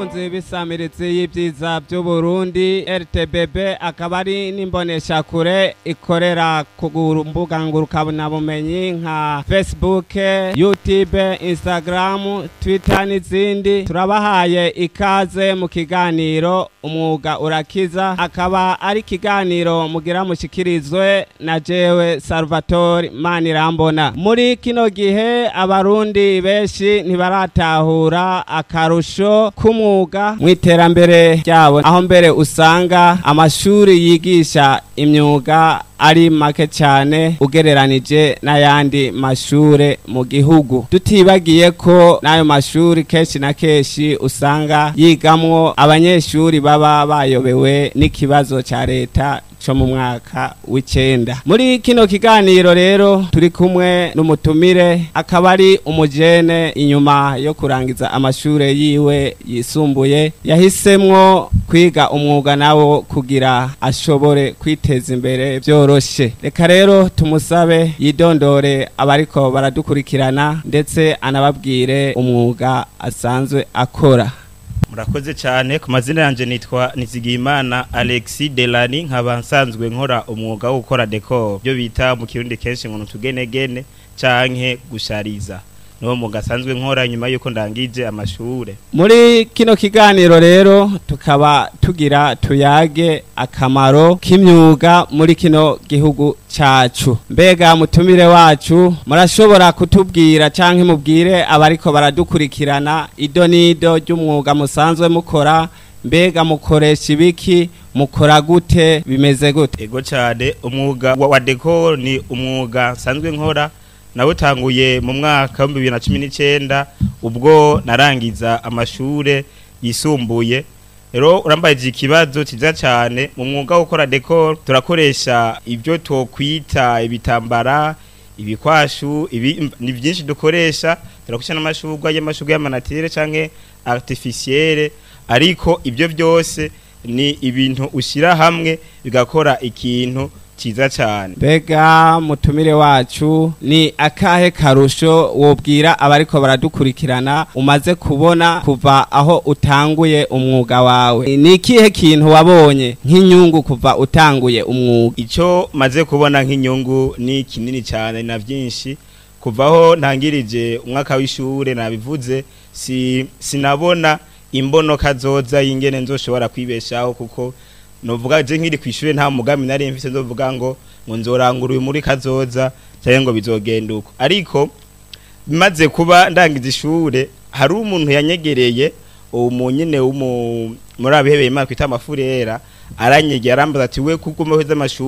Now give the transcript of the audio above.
bakunzi b'isamiritsi y'ibyiza by'uburundi rtbb akaba ari n'imboneshakure ikorera ku mbuga ngurukanabumenyi nka facebook youtube instagram twitter n'izindi turabahaye ikaze mu kiganiro umwuga urakiza akaba ari ikiganiro mugira mushikirizwe na jewe salvatore manirambona muri kino gihe abarundi benshi ntibaratahura akarusho k'umwuga mu iterambere ryabo aho mbere usanga amashuri yigisha imyuga ari make cyane ugereranije n'ayandi mashure mu gihugu tutibagiye ko n'ayo mashuri kenshi na kenshi usanga yigamwo abanyeshuri baba bayobewe n'ikibazo cya leta co mu mwaka w'icenda muri kino kiganiro rero turi kumwe n'umutumire akaba ari umujene inyuma yo kurangiza amashure yiwe yisumbuye yahisemwo kwiga umwuga nawo kugira ashobore kwiteza imbere vyoroshe reka rero tumusabe yidondore abariko baradukurikirana ndetse anababwire umwuga asanzwe akora murakoze cyane ku mazina yanjye nitwa nizigiyimana alexi delani nkaba nsanzwe nkora umwuga wo gukora dekoro byo bita mu kirundi kenshi ngo utugenegene canke gushariza niwo mwuga asanzwe nkora nyuma y'uko ndangije amashure muri kino kiganiro rero tukaba tugira tuyage akamaro k'imyuga muri kino gihugu cacu mbega mutumire wacu murashobora kutubwira canke mubwire abariko baradukurikirana ido n'ido ry'umwuga musanzwe mukora mbega mukoresha ibiki mukora gute bimeze gute ego cyane umwuga wa dekoro ni umwuga nsanzwe nkora nawutanguye mu mwaka wa bibiri na cumi n'icyenda ubwo narangiza amashure yisumbuye rero urambaye ikibazo cyiza cyane mu mwuga wo gukora dekoro turakoresha ibyo twokwita ibitambara ibikwashu ibi ni byinshi dukoresha turakoresha n'amashurwa y'amashurwa y'amanatire cyangwa artificielle ariko ibyo byose ni ibintu ushyira hamwe bigakora ikintu cyiza cyane mbega mutumire wacu ni akahe karusho wobwira abariko baradukurikirana umaze kubona kuva aho utanguye umwuga wawe ni ikihe kintu wabonye nk'inyungu kuva utanguye umwuga icyo maze kubona nk'inyungu ni kinini cyane na byinshi kuvaho ntangirije umwaka w'ishure nabivuze si sinabona imbonoka zoza y'ingene nzoshobora kwibeshaho kuko novuga je nkiri kwishure nta mugambi nari mfise ndovuga ngo ngo nzorangura uyu muri kazoza cyangwa ngo bizogenda uko ariko bimaze kuba ndangiza ishure hari umuntu yanyegereye uwo munyene w'umu muri abihebeye imana kwita amafurera aranyegera arambaza ati we kuko umeheza amashuri